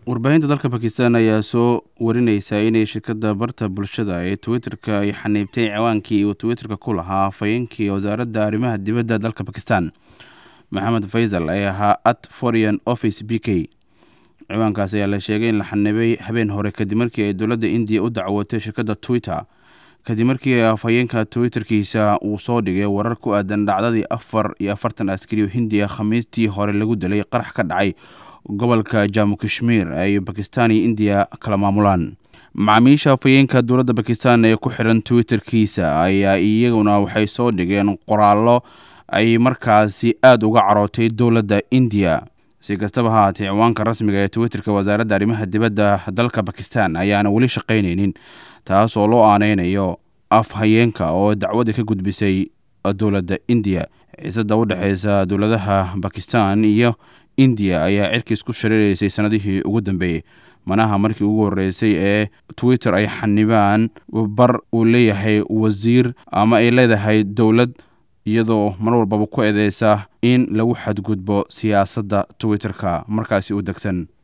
warbaahinta dalka bakistan ayaa soo warineysa inay shirkadda barta bulshada ee twitter-ka ay xaniibtay ciwaankii uu twitter-ka ku lahaa afhayeenkii wasaaradda arrimaha dibadda dalka bakistan maxamed faysal ee ahaa at foreign office b k ciwaankaas ayaa la sheegay in la xanibay habeen hore kadib markii ay dowladda indiya u dacwootay shirkadda twitter kadib markii afhayeenka twitterkiisa uu soo dhigay warar ku aadan dhacdadii afar iyo afartan askari oo hindiya khamiistii hore lagu dilay qarax ka dhacay gobolka jamu kashmiir ay bakistan iyo indiya kala maamulaan macaamiisha afhayeenka dowladda bakistan ee ku xiran twitterkiisa ayaa iyaguna waxay soo dhigeen qoraallo ay markaasi aada uga carootay dowladda indiya si kastaba ha haatee ciwaanka rasmiga ee twitterka wasaaradda arrimaha dibadda dalka bakistan ayaana weli shaqaynaynin taas oo loo aaneynayo afhayeenka oo dacwadda ka gudbisay dowladda indiya xiisada u dhexeysa dowladaha bakistan iyo indiya ayaa cirkiis ku shareereysay sanadihii ugu dambeeyey manaha markii ugu horeysay ee twitter ay xanibaan bar uu leeyahay wasiir ama ay leedahay dowlad iyadoo mar walbaba ku eedeysa in lagu xadgudbo siyaasadda twitter-ka markaasi u degsan